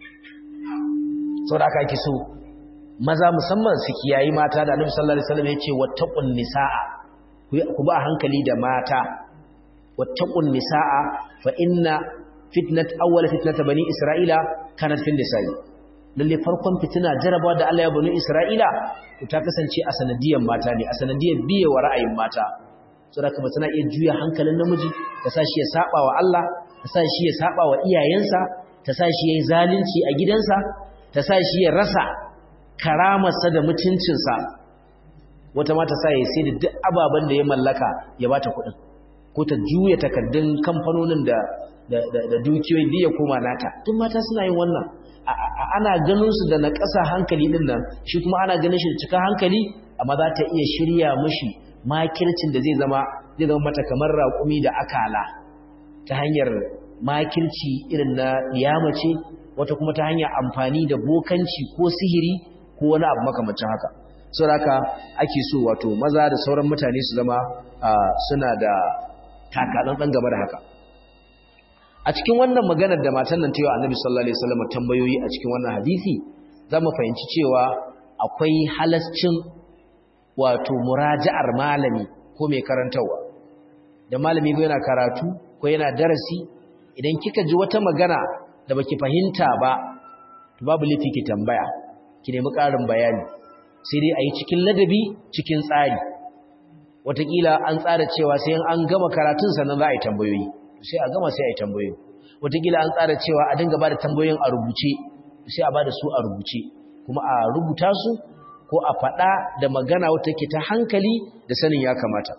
sau da aka ake so maza musamman su kiyayi mata da annabi sallallahu alaihi wasallam ya ce wattaqun nisaa ku ba hankali da mata wattaqun nisaa fa inna fitnat awwal fitnat bani isra'ila kanat fil nisa'i lalle farkon fitina jarabawa da Allah ya bani Isra'ila to ta kasance a sanadiyar mata ne a sanadiyar biye wa ra'ayin mata saboda kuma tana iya juya hankalin namiji ta sa shi ya saba wa Allah ta sa shi ya saba wa iyayensa ta sa shi yayi zalunci a gidansa ta sa shi ya rasa karamarsa da mutuncinsa wata ma ta sa ya sai da duk ababen da ya mallaka ya bata kuɗin ko ta juya takardun kamfanonin da da dukiyoyi da ya koma nata tun mata suna yin wannan ana ganin su da na ƙasa hankali ɗin nan shi kuma ana ganin shi da cika hankali amma za ta iya shirya mashi makircin da zai zama zai zama mata kamar raƙumi da akala ta hanyar makirci irin na ce wata kuma ta hanyar amfani da bokanci ko sihiri ko wani abu makamancin haka sau haka ake so wato maza da sauran mutane su zama suna da takaɗan ɗan gaba da haka a cikin wannan maganar da matan nan ta yi wa annabi sallallahu alaihi wasallam tambayoyi a cikin wannan hadisi za mu fahimci cewa akwai halascin wato muraja'ar malami ko mai karantarwa da malami ko yana karatu ko yana darasi idan kika ji wata magana da baki fahimta ba to babu laifi ki tambaya ki nemi ƙarin bayani sai dai a yi cikin ladabi cikin tsari wataƙila an tsara cewa sai an gama karatun sannan za a yi tambayoyi sai a gama sai a yi tambayoyi wataƙila an tsara cewa a dinga ba da tambayoyin a rubuce sai a ba da su a rubuce kuma a rubuta su ko a faɗa da magana wata ke ta hankali da sanin ya kamata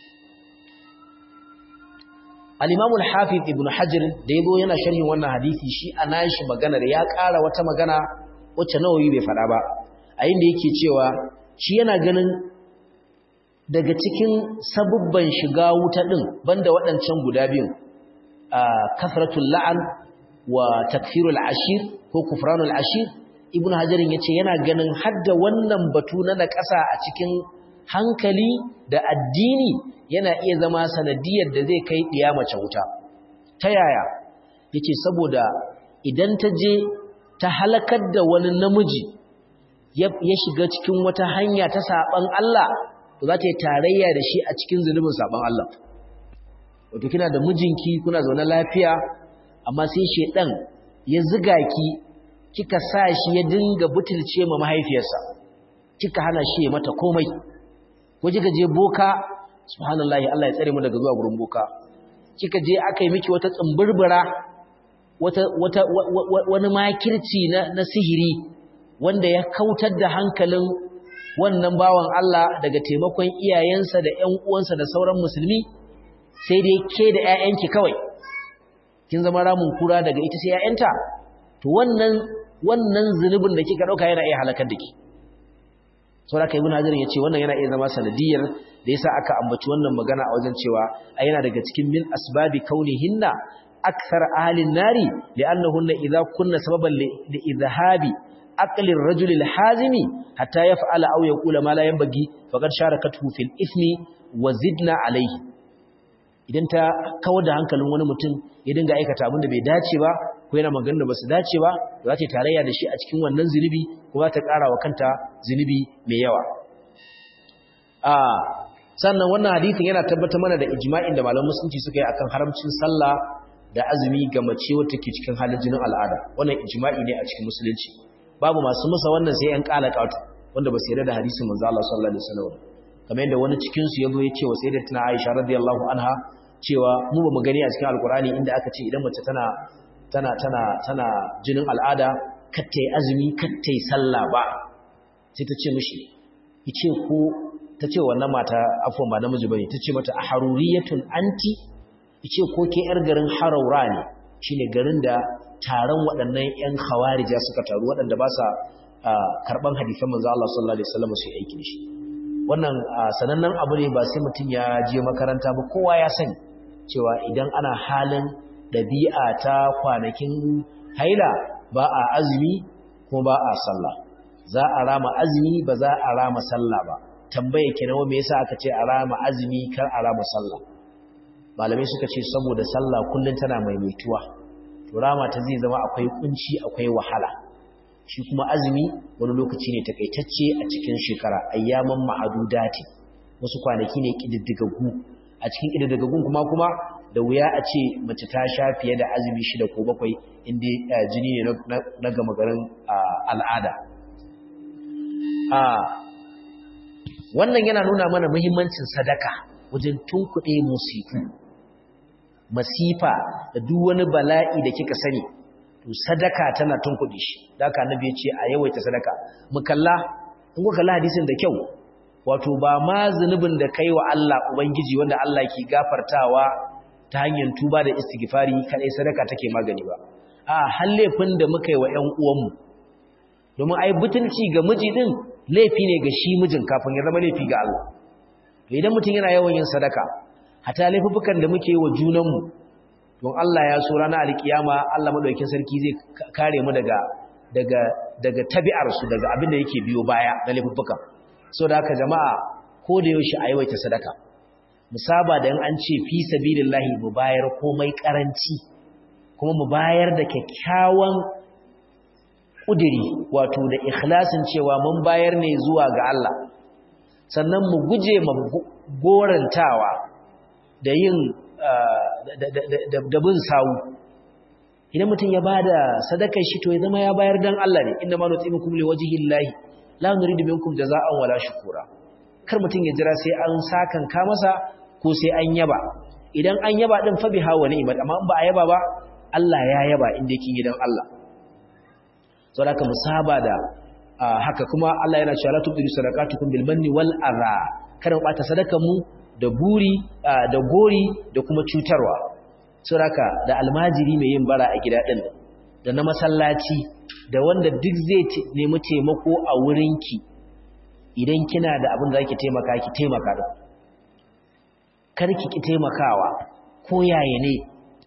al-imamul hafiz ibn hajar da yazo yana sharhin wannan hadisi shi a nashi maganar ya ƙara wata magana wacce nawawi bai faɗa ba a inda yake cewa shi yana ganin daga cikin sabubban shiga wuta din banda waɗancan guda biyun kasratul la'an wa takfirul ashir ko kufranul ashir ibn hajarin yace yana ganin hadda wannan batu na nakasa a cikin hankali da addini yana iya zama sanadiyar da zai kai diya mace wuta ta yaya yace saboda idan ta je ta halakar da wani namiji ya shiga cikin wata hanya ta saban Allah to za ta yi tarayya da shi a cikin zunubin saban Allah wato kina da mijinki kuna zaune lafiya amma sai shedan ya ziga ki kika sa shi ya dinga butulce ma mahaifiyarsa kika hana shi mata komai ko kika je boka subhanallahi Allah ya tsare mu daga zuwa gurin boka kika je aka yi miki wata tsimbirbira wata wata wani makirci na na sihiri wanda ya kautar da hankalin wannan bawan Allah daga taimakon iyayensa da ƴan uwansa da sauran musulmi sai dai ke da ƴaƴanki kawai kin zama ramun kura daga ita sai ƴaƴanta to wannan wannan zunubin da kika dauka yana iya halakar da ki saboda kai ibn hajar yace wannan yana iya zama sanadiyar da yasa aka ambaci wannan magana a wajen cewa ai yana daga cikin min asbabi kaunihinna akthar ahlin nari li'annahunna idza kunna sababan li idhahabi aqli ar-rajul al-hazimi hatta yaf'ala aw yaqula ma la yanbaghi faqad sharakathu fil ithmi wa zidna alayhi idan ta kawar da hankalin wani mutum ya dinga aikata abin da bai dace ba ko yana magana da basu dace ba za ta tarayya da shi a cikin wannan zunubi ko za ta ƙara wa kanta zunubi mai yawa a sannan wannan hadisin yana tabbatar mana da ijma'in da malaman musulunci suka yi akan haramcin sallah da azumi ga mace wacce ke cikin halin jinin al'ada wannan ijma'i ne a cikin musulunci babu masu musa wannan sai yan kala katu wanda ba su yarda da hadisin manzo Allah sallallahu alaihi wasallam kamar yadda wani cikin su yazo ya ce wa sayyidatina Aisha radiyallahu anha cewa mu ba mu gani a cikin alkurani inda aka ce idan mace tana tana tana tana jinin al'ada katta yi azumi katta yi sallah ba sai ta ce mishi yace ko ta ce wannan mata afon ba namiji bane ta ce mata a haruriyatun anti ce ko ke yar garin haraura ne shine garin da taron waɗannan yan khawarija suka taru waɗanda ba sa karban hadisan manzo Allah sallallahu alaihi wasallam su yi aiki shi wannan sanannen abu ne ba sai mutum ya je makaranta ba kowa ya sani cewa idan ana halin ɗabi'a ta kwanakin haila ba a azumi kuma ba a sallah za a rama azumi ba za a rama sallah ba tambaye ki nawa me yasa aka ce a rama azumi kar a rama sallah malamai suka ce saboda sallah kullun tana maimaituwa to rama ta zai zama akwai kunci akwai wahala shi kuma azumi wani lokaci ne takaitacce a cikin shekara ayyaman ma'adudati wasu kwanaki ne kididdigaggu a cikin kididdigaggun kuma kuma da wuya a ce mace ta sha fiye da azumi shida ko bakwai inda jini ne na gama garin al'ada wannan yana nuna mana muhimmancin sadaka wajen tunkuɗe musifu masifa da duk wani bala'i da kika sani to sadaka tana tunkuɗe shi da aka annabi ya ce a yawaita sadaka mu kalla in kuka kalla hadisin da kyau wato ba ma zunubin da kai wa Allah ubangiji wanda Allah ke gafartawa ta hanyar tuba da istighfari kadai sadaka take magani ba a hallefin da muka yi wa ƴan uwanmu domin ai butulci ga miji din laifi ne ga shi mijin kafin ya zama laifi ga Allah to idan mutum yana yawan yin sadaka hata laifukan da muke yi wa junanmu don Allah ya so ranar alkiyama Allah madaukakin sarki zai kare mu daga daga daga tabi'ar su daga abin da yake biyo baya na laifukan saboda haka jama'a ko da yaushe a yawaita sadaka musaba da in an ce fi sabilillahi mu bayar komai karanci kuma mu bayar da kyakkyawan kudiri wato da ikhlasin cewa mun bayar ne zuwa ga Allah sannan mu guje ma gorantawa da yin da bin sawu idan mutum ya bada sadakar shi to ya zama ya bayar dan Allah ne inna ma nutimukum liwajhillahi la nuridu minkum jazaa'an wala shukura kar mutum ya jira sai an sakan ka masa ko sai an yaba idan an yaba din fa biha wa ni'mat amma in ba a yaba ba Allah ya yaba inda yake gidan Allah saboda haka musaba da haka kuma Allah yana cewa la tubdilu sadaqatukum bil manni wal adha kada mu bata sadakan mu da buri da gori da kuma cutarwa saboda da almajiri mai yin bara a gida din da na masallaci da wanda duk zai nemi taimako a wurinki idan kina da abin da zaki taimaka ki taimaka da kar ki ki taimakawa ko yaye ne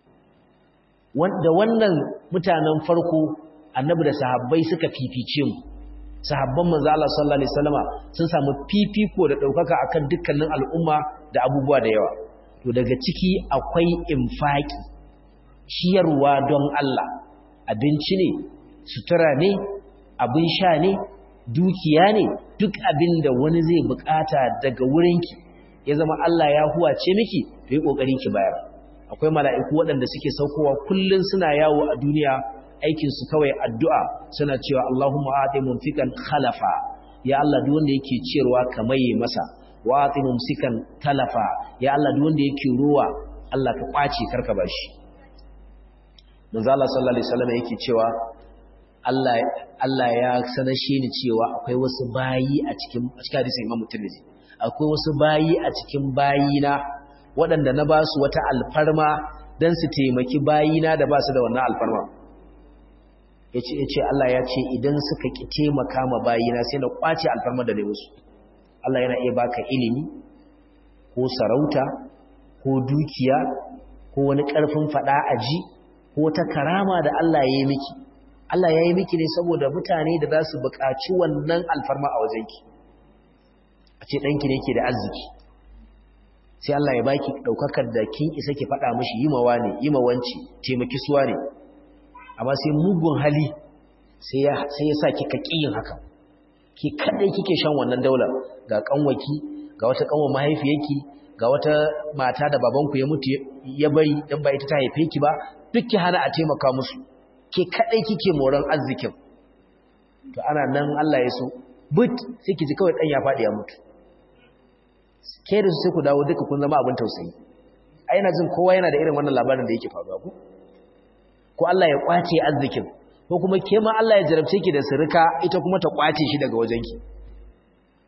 wanda wannan mutanen farko annabi da sahabbai suka fifice mu sahabban manzo Allah sallallahu alaihi wasallama sun samu fifiko da daukaka akan dukkanin al'umma da abubuwa da yawa to daga ciki akwai infaki ciyarwa don Allah abinci ne sutura ne abin sha ne dukiya ne duk abin da wani zai bukata daga wurinki ya zama Allah ya huwace miki to yi kokari ki bayar akwai mala'iku waɗanda suke saukowa kullun suna yawo a duniya aikin su kawai addu'a suna cewa Allahumma ati mumfikan khalafa ya Allah duk wanda yake ciyarwa kamaye masa wa ati mumsikan talafa ya Allah duk wanda yake ruwa Allah ka kwace karka bashi manzo Allah sallallahu alaihi wasallam yake cewa Allah Allah ya sanashe ni cewa akwai wasu bayi a cikin a cikin hadisin Imam Tirmidhi akwai wasu bayi a cikin bayina waɗanda na ba su wata alfarma dan su taimaki bayina da ba su da wannan alfarma yace yace Allah ya ce idan suka ki taimaka ma bayina sai na kwace alfarma da ne musu Allah yana iya baka ilimi ko sarauta ko dukiya ko wani ƙarfin faɗa aji ko ta karama da Allah ya yi miki Allah ya yi miki ne saboda mutane da za su buƙaci wannan alfarma a wajenki a ce ɗanki ne ke da arziki sai Allah ya baki ɗaukakar da kin isa ki faɗa mashi yi mawa ne yi mawanci taimaki suwa ne amma sai mugun hali sai ya sa kika ƙiyin haka ki kaɗai kike shan wannan daular ga ƙanwaki ga wata ƙanwar mahaifiyarki ga wata mata da babanku ya mutu ya bari dan ba ita ta haife ki ba duk ki hana a taimaka musu ke kadai kike moran arzikin to ana nan Allah ya so but sai ki ji kawai dan ya fadi ya mutu ke da su sai ku dawo duka kun zama abin tausayi ai ina jin kowa yana da irin wannan labarin da yake faruwa ku ko Allah ya kwace arzikin ko kuma ke ma Allah ya jarabce ki da sirika ita kuma ta kwace shi daga wajenki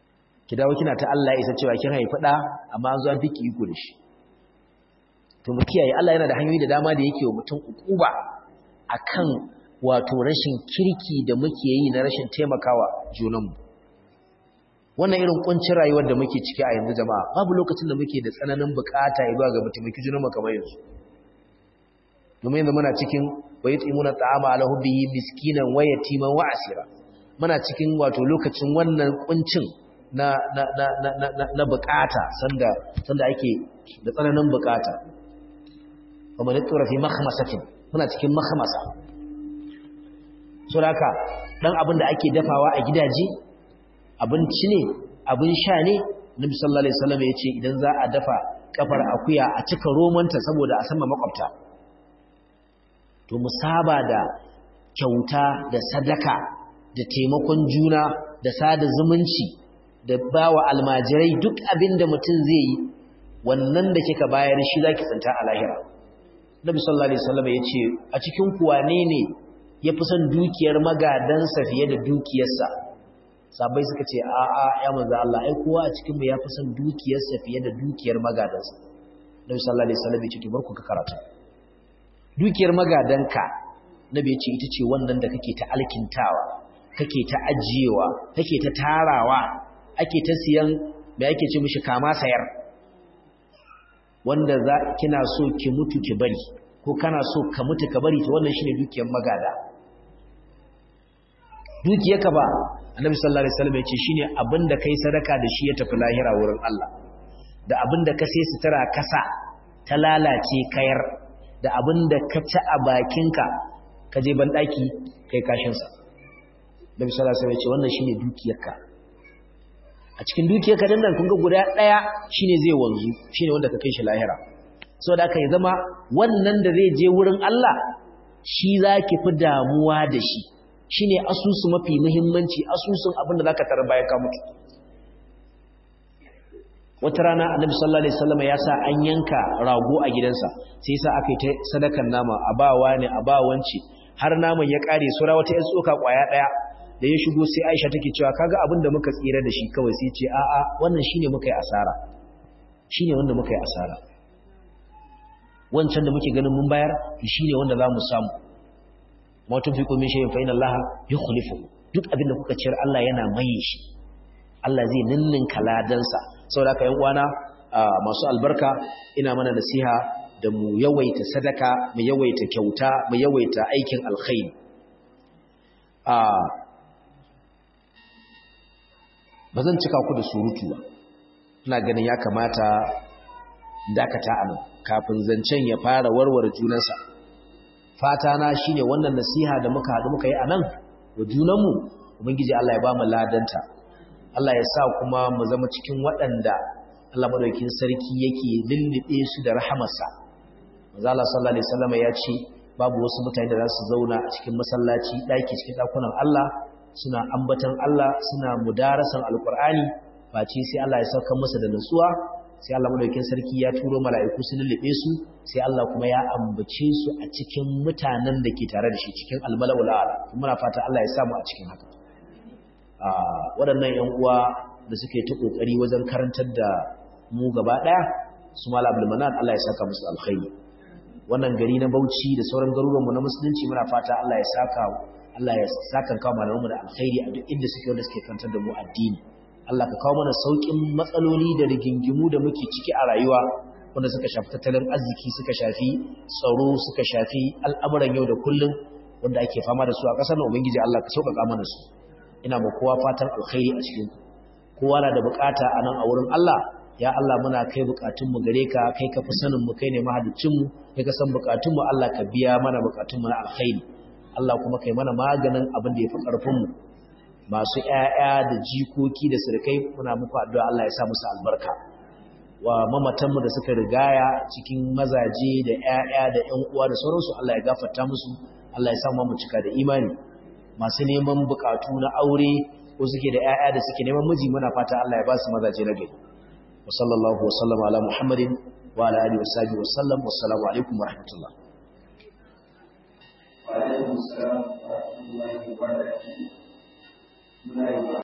ki dawo kina ta Allah isa cewa kin haifi da amma an zo an fiki iko da shi to mu kiyaye Allah yana da hanyoyi da dama da yake wa mutum ukuba akan wato rashin kirki da muke yi na rashin taimakawa junanmu wannan irin kuncin rayuwar da muke ciki a yanzu jama'a babu lokacin da muke da tsananin bukata zuwa ga mutumaki junanmu kamar yanzu domin yanzu muna cikin wa yutimuna ta'ama ala hubbihi miskinan wa yatiman wa asira muna cikin wato lokacin wannan kuncin na na na na na, na bukata sanda sanda ake da tsananin bukata kuma ne tura fi makhmasatin muna cikin makhmasa saboda dan abin da ake dafawa a gidaje abinci ne abin sha ne nabi sallallahu alaihi wasallam ya ce idan za a dafa kafar akuya a cika romanta saboda a sama makwabta to mu saba da kyauta da sadaka da taimakon juna da sada zumunci da bawa almajirai duk abin da mutum zai yi wannan da kika bayar shi zaki tsanta a lahira nabi sallallahu alaihi wasallam ya ce a cikin kuwane ne ya fi son dukiyar magadansa fiye da dukiyarsa sabai suka ce a a ya manzo Allah ai kowa a cikin mu ya fi son dukiyarsa fiye da dukiyar magadansa nabi sallallahu alaihi wasallam ya ce to barku ka karatu dukiyar magadanka nabi ya ce ita ce wannan da kake ta alkintawa kake ta ajiyewa kake ta tarawa ake ta siyan me ake ce mishi kama sayar wanda za kina so ki mutu ki bari ko kana so ka mutu ka bari to wannan shine dukiyar magada dukiyarka ba annabi sallallahu alaihi wasallam ya ce shine abinda kai sadaka da shi ya tafi lahira wurin Allah da abinda ka sai sutura kasa ta lalace kayar da abinda ka ci a bakinka ka je ban daki kai kashin sa annabi sallallahu alaihi wasallam ya ce wannan shine dukiyarka a cikin dukiyarka dan nan kun ga guda daya shine zai wanzu shine wanda ka kai shi lahira saboda haka ya zama wannan da zai je wurin Allah shi zaki fi damuwa da shi shine asusu mafi muhimmanci asusun abin da zaka tarar bayan ka mutu wata rana annabi sallallahu alaihi wasallam ya sa an yanka rago a gidansa sai yasa aka yi ta sadakan nama a bawa ne a bawanci har naman ya kare sura wata yan tsoka kwaya daya da ya shigo sai Aisha take cewa kaga abin da muka tsira da shi kawai sai ce a'a wannan shine muka yi asara shine wanda muka yi asara wancan da muke ganin mun bayar shine wanda za mu samu ma tunfiqu min shay'in fa inna Allah yukhlifu duk abin da kuka ciyar Allah yana maye shi Allah zai ninninka ladansa saboda haka yan uwana masu albarka ina mana nasiha da mu yawaita sadaka mu yawaita kyauta mu yawaita aikin alkhairi a bazan cika ku da surutu ba ina ganin ya kamata dakata anan kafin zancen ya fara warware junansa fata na shine wannan nasiha da muka haɗu muka yi anan wa junanmu ubangiji Allah ya ba mu ladanta Allah ya sa kuma mu zama cikin waɗanda Allah madaukakin sarki yake lullube su da rahamarsa manzo Allah sallallahu alaihi wasallam ya ce babu wasu mutane da za su zauna a cikin masallaci daki cikin dakunan Allah suna ambatan Allah suna mudarasan alqur'ani face sai Allah ya sauka musu da nutsuwa sai Allah madaukakin sarki ya turo mala'iku su lullube su sai Allah kuma ya ambace su a cikin mutanen da ke tare da shi cikin almala'ul a'la muna fata Allah ya samu a cikin haka waɗannan ‘yan uwa da suke ta ƙoƙari wajen karantar da mu gaba ɗaya su mala abdulmanan Allah ya saka musu alkhairi wannan gari na bauchi da sauran garuruwanmu na musulunci muna fata Allah ya saka Allah ya saka kawo malamanmu da alkhairi a duk inda suke wanda suke karantar da mu addini Allah ka kawo mana sauƙin matsaloli da rigingimu da muke ciki a rayuwa wanda suka shafi tattalin arziki suka shafi tsaro suka shafi al'amuran yau da kullum wanda ake fama da su a ƙasar nan ubangiji Allah ka sauƙaƙa mana su ina ma kowa fatan alkhairi a cikin kowa na da bukata a nan a wurin Allah ya Allah muna kai bukatunmu gare ka kai ka fi sanin mu kai ne mahaddicinmu kai ka san bukatunmu Allah ka biya mana bukatunmu na alkhairi Allah kuma kai mana maganin abin da ya fi ƙarfinmu masu ƴaƴa da jikoki da sirkai muna muku addu'a Allah ya sa musu albarka wa mamatanmu da suka rigaya cikin mazaje da ƴaƴa da ƴan uwa da sauransu Allah ya gafarta musu Allah ya sa mu cika da imani masu neman bukatu na aure ko suke da ƴaƴa da suke neman miji muna fata Allah ya ba su mazaje na gari wa sallallahu wa sallama ala muhammadin wa ala alihi wa sahbihi wa sallam wassalamu alaikum wa rahmatullah wa alaikum assalam wa rahmatullahi wa barakatuh